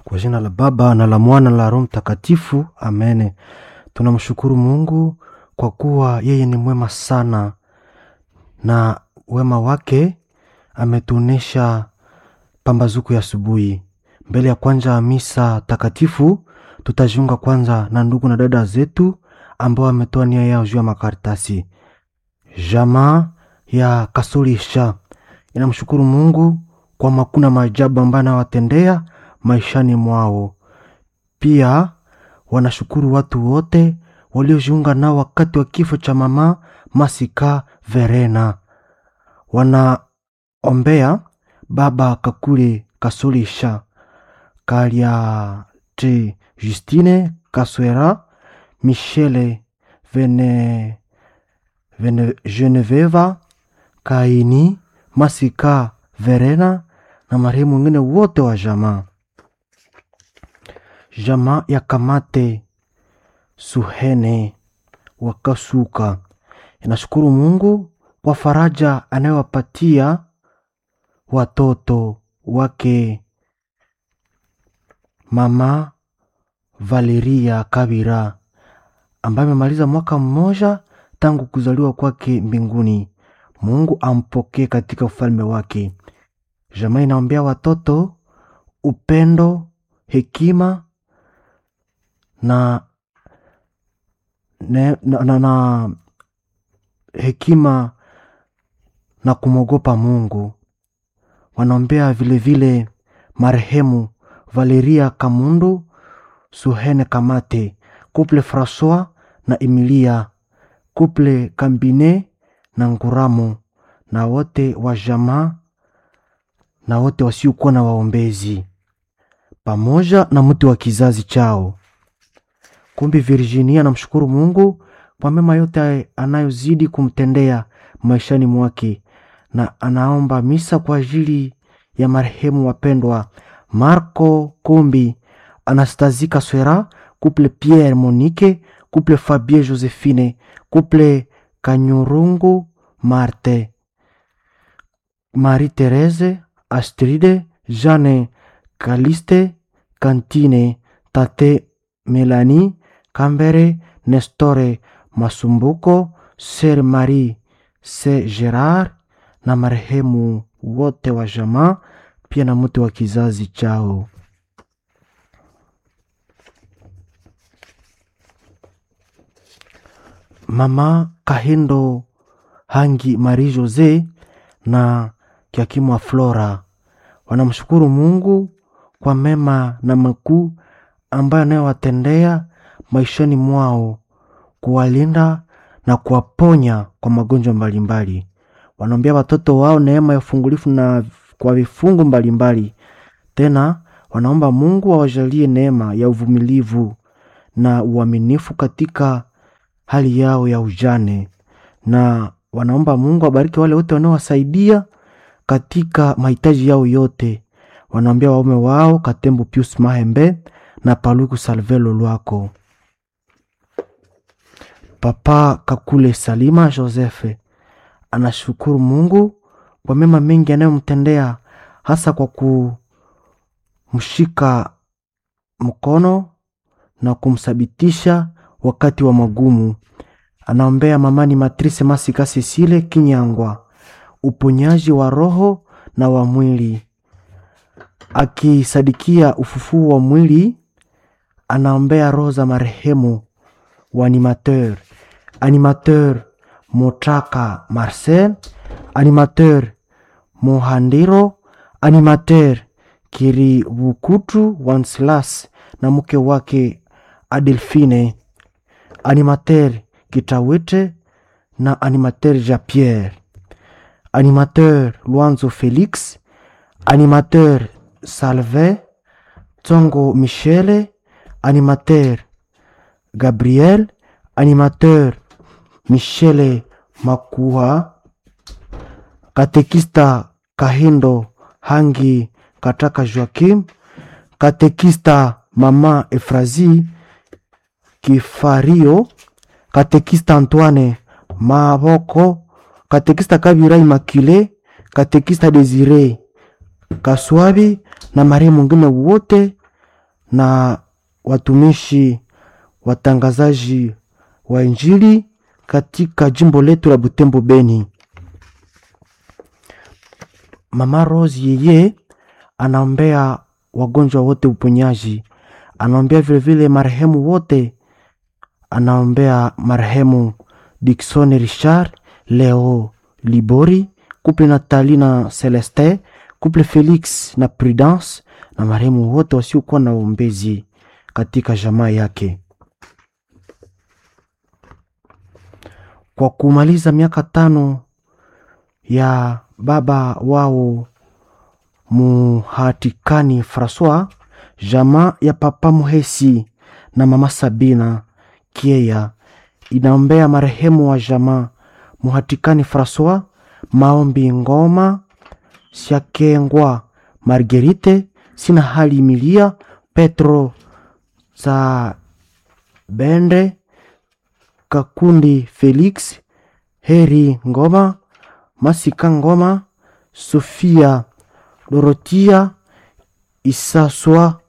Kwa jina la Baba na la Mwana na la Roho Mtakatifu, amene. Tunamshukuru Mungu kwa kuwa yeye ni mwema sana, na wema wake ametuonesha pambazuko ya asubuhi. Mbele ya kwanza ya misa takatifu, tutajiunga kwanza na ndugu na dada zetu ambao wametoa nia yao juu ya makaratasi. Jamaa ya Kasulisha inamshukuru Mungu kwa makuna maajabu ambayo anawatendea maishani mwao. Pia wanashukuru watu wote waliojiunga nao wakati wa kifo cha mama Masika Verena. Wanaombea baba Kakule Kasulisha, Kaliati Justine Kaswera, Michele Vene, Vene, Geneveva Kaini Masika Verena na marehemu wengine wote wa jamaa. Jamaa ya Kamate Suhene Wakasuka inashukuru Mungu kwa faraja anayowapatia watoto wake mama Valeria Kabira ambaye amemaliza mwaka mmoja tangu kuzaliwa kwake mbinguni. Mungu ampokee katika ufalme wake. Jamaa inaombea watoto upendo, hekima na, ne, na, na, na hekima na kumwogopa Mungu. Wanaombea vilevile marehemu Valeria Kamundu, Suhene Kamate, Couple Francois na Emilia, Couple Kambine na Nguramo na wote wa jamaa na wote wasiokuwa na waombezi pamoja na mtu wa kizazi chao. Kumbi Virginia anamshukuru Mungu kwa mema yote anayozidi kumtendea maishani mwake, na anaomba misa kwa ajili ya marehemu wapendwa Marco Kumbi, Anastazika Swera, Couple Pierre Monique, Couple Fabien Josephine, Couple Kanyurungu Marte, Marie Therese, Astride, Jeanne Kaliste, Kantine, Tate Melanie, Kambere, Nestore Masumbuko, Ser Marie, Se Gerard na marehemu wote wa jamaa, pia na mtu wa kizazi chao. Mama Kahindo Hangi Marie Jose na Kiakimwa Flora wanamshukuru Mungu kwa mema na makuu ambayo anayowatendea maishani mwao, kuwalinda na kuwaponya kwa magonjwa mbalimbali. Wanaombea watoto wao neema ya ufungulifu na kwa vifungu mbalimbali. Tena wanaomba Mungu awajalie neema ya uvumilivu na uaminifu katika hali yao ya ujane, na wanaomba Mungu abariki wale wote wanaowasaidia katika mahitaji yao yote. Wanaombea waume wao Katembo Pius Mahembe na Paluku Salvelo Lwako. Papa Kakule Salima Josefe anashukuru Mungu kwa mema mengi anayomtendea hasa kwa kumshika mkono na kumsabitisha wakati wa magumu. Anaombea mamani Matrice Masika Sisile Kinyangwa uponyaji wa roho na wa mwili, akisadikia ufufuo wa mwili. Anaombea roho za marehemu wa animateur animateur Motraka Marcel, animateur Mohandiro, animateur Kiribukutu Wanslas na mke wake Adelfine, animateur Kitawete na animateur Japierre, animateur Luanzo Felix, animateur Salve Tsongo Michele, animateur Gabriel, animateur Michele Makua, katekista Kahindo Hangi Kataka Joakim, katekista Mama Efrazi Kifario, katekista Antoine Maboko, katekista Kabira Immaculée, katekista Desire Kaswabi na marehemu mwingine wote na watumishi watangazaji wa Injili katika jimbo letu la Butembo Beni. Mama Rose yeye anaombea wagonjwa wote uponyaji, anaombea vilevile marehemu wote, anaombea marehemu Dickson Richard, Leo Libori, couple Nathalie na Celeste, couple Felix na Prudence na marehemu wote wasiokuwa na uombezi katika jamaa yake. Kwa kumaliza miaka tano ya baba wao Muhatikani Francois, jamaa ya papa Muhesi na mama Sabina Kieya inaombea marehemu wa jamaa Muhatikani Francois, Maombi Ngoma, Siakengwa Margerite, Sina Hali Milia, Petro za Bende, Kakundi Felix, Heri Ngoma, Masika Ngoma, Sofia Dorotia, Isaswa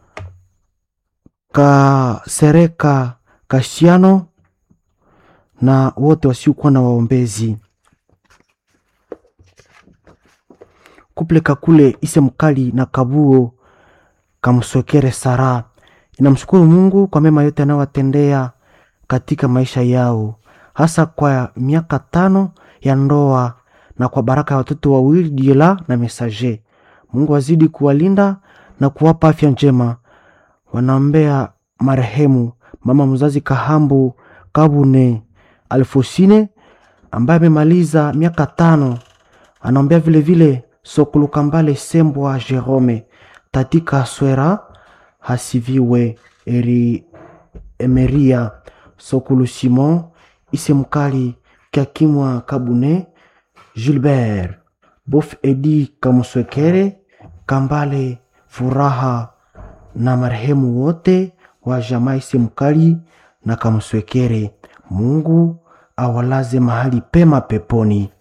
Kasereka Kasiano na wote wasiokuwa na waombezi. Kuple Kakule Ise Mkali na Kabuo Kamsokere Sara inamshukuru Mungu kwa mema yote anayowatendea katika maisha yao, hasa kwa miaka tano ya ndoa na kwa baraka ya watoto wawili Diela na Mesaje. Mungu azidi kuwalinda na kuwapa afya njema. Wanaombea marehemu mama mzazi Kahambu Kabune Alfosine ambaye amemaliza miaka tano. Anaombea vilevile Sokulu Kambale Sembwa Jerome Tatika Swera Hasiviwe Eri Emeria Sokulu Simon Isemkali Kakimwa Kabune Gilbert Bof Edi Kamuswekere Kambale Furaha na marehemu wote wa jamaa Isemkali na Kamuswekere. Mungu awalaze mahali pema peponi.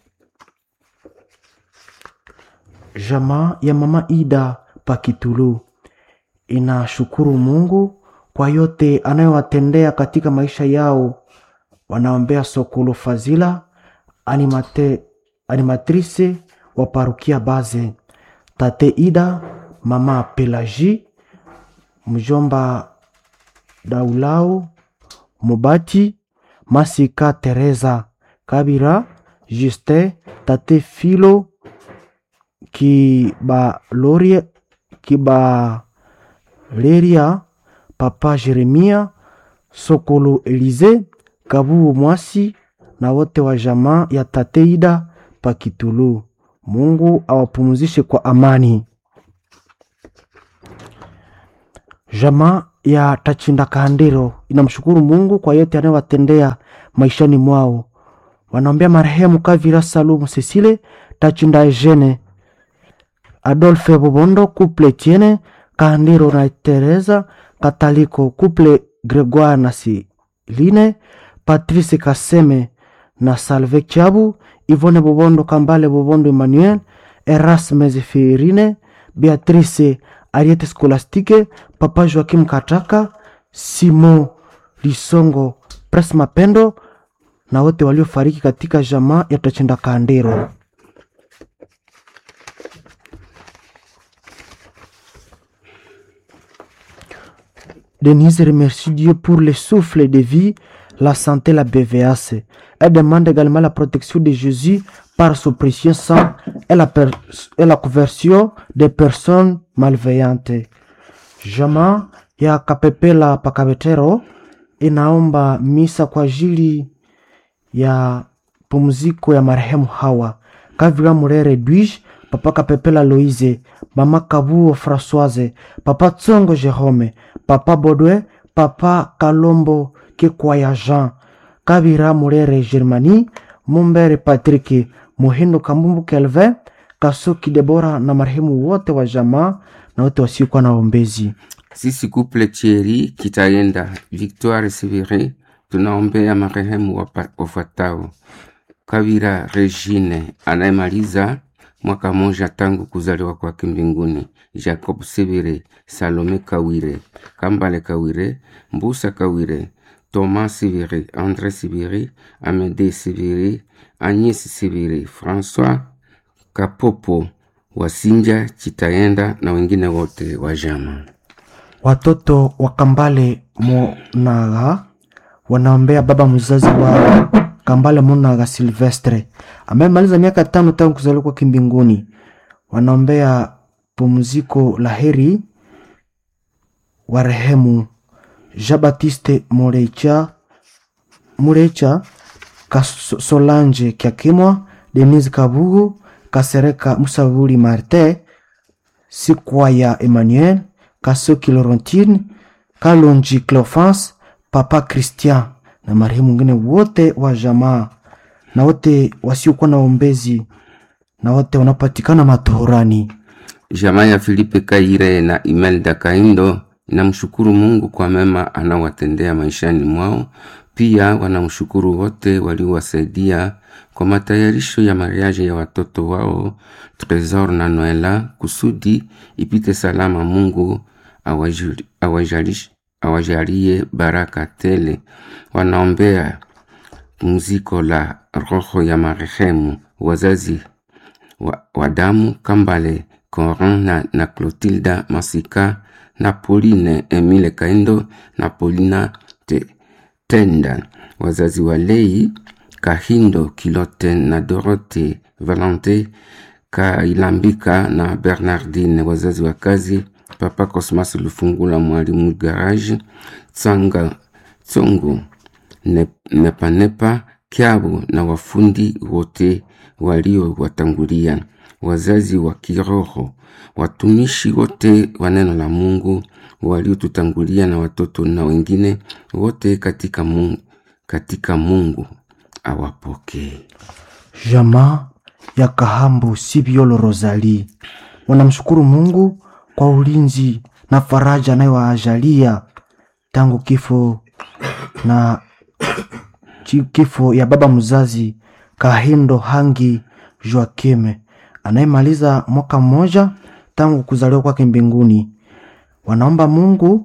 Jamaa ya mama Ida Pakitulu inashukuru Mungu kwa yote anayowatendea katika maisha yao. Wanaombea Sokolo Fazila animate, animatrice wa parukia Baze, tate Ida, mama Pelaji, mjomba Daulau Mubati, Masika Teresa Kabira, Juste, tate Filo Kibaloria, Kibaleria, papa Jeremia Sokolo Elize Kabuo Mwasi na wote wa jamaa ya Tateida Pakitulu. Mungu awapumzishe kwa amani. Jamaa ya Tachinda Kandiro inamshukuru Mungu kwa yote anayowatendea maishani mwao. Wanaombea marehemu Kavira Salumu Cecile Tachinda Eugene Adolphe Bobondo couple Tiene Kandiro na Teresa Kataliko couple Gregoire na Siline Patrice Kaseme na Salve Chabu Ivone Bobondo Kambale Bobondo Emmanuel Erasme Zefirine Beatrice Ariete Skolastike Papa Joakim Kataka Simo Lisongo Pres Mapendo na wote waliofariki katika jamaa ya Tachinda Kandiro. Denise remercie Dieu pour le souffle de vie, la santé, la BVAC. Elle demande également la protection de Jésus par son précieux sang et la, per- et la conversion des personnes malveillantes. Jamaa ya Kapepela Pakabetero inaomba misa kwa ajili ya pumziko ya marehemu Hawa Kavira Murere Edwige, Papa Kapepela Loise, Mama Kabuo Françoise, Papa Tsongo Jerome, Papa Bodwe, Papa Kalombo Kekwaya Jean, Kavira Murere Germanie, Mumbere Patrick, Muhindo Kambumbu Kelvin, Kasoki Debora na marehemu wote wa jamaa na wote wasiokuwa na ombezi. Sisi kuple Thierry Kitaenda, Victoire Severin, tunaombea marehemu wapa- wafuatao: Kavira Regine anayemaliza mwaka moja tangu kuzaliwa kwake mbinguni. Jacob Sibire, Salome Kawire, Kambale Kawire, Mbusa Kawire, Thomas Sibiri, André Sibiri, Amede Sibiri, Agnes Sibiri, François Kapopo, Wasinja Chitaenda na wengine wote wa jama. Watoto wa Kambale Monaga wanaombea baba mzazi wa Kambale Monaga Silvestre amemaliza miaka tano tangu kuzaliwa kwake mbinguni. Wanaombea pumziko la heri warehemu Jean Baptiste Morecha Murecha Solange Kyakimwa Denise Kabugu Kasereka Musavuli Martin Sikwaya Emmanuel Kasoki Laurentine Kalonji Cleophas Papa Christian na marehemu mwingine wote wa jamaa na wote wasiokuwa na ombezi na wote wanapatikana matohorani. Jamaa ya Filipe Kaire na Imelda Kaindo inamshukuru Mungu kwa mema anawatendea maishani mwao. Pia wanamshukuru wote waliowasaidia kwa matayarisho ya mariaji ya watoto wao Tresor na Noela kusudi ipite salama. Mungu awajali- awajalish- awajalie baraka tele. Wanaombea pumziko la roho ya marehemu wazazi wa, wa damu Kambale Coran na, na Clotilda Masika na Pauline Emile Kaindo na Paulina te, Tenda, wazazi wa Lei Kahindo Kilote na Dorote Valente Kailambika na Bernardine, wazazi wa kazi Papa Cosmas Lufungula, mwalimu garage Tsanga Tsongo Ne- Nepanepa Kyabo na wafundi wote waliowatangulia, wazazi wa kiroho, watumishi wote wa neno la Mungu waliotutangulia na watoto na wengine wote katika Mungu, katika Mungu awapokee. Jamaa ya Kahambu Sibiolo Rosali wanamshukuru Mungu kwa ulinzi na faraja anayowaajalia tangu kifo na chi- kifo ya baba mzazi Kahindo Hangi Joakime anayemaliza mwaka mmoja tangu kuzaliwa kwake mbinguni. Wanaomba Mungu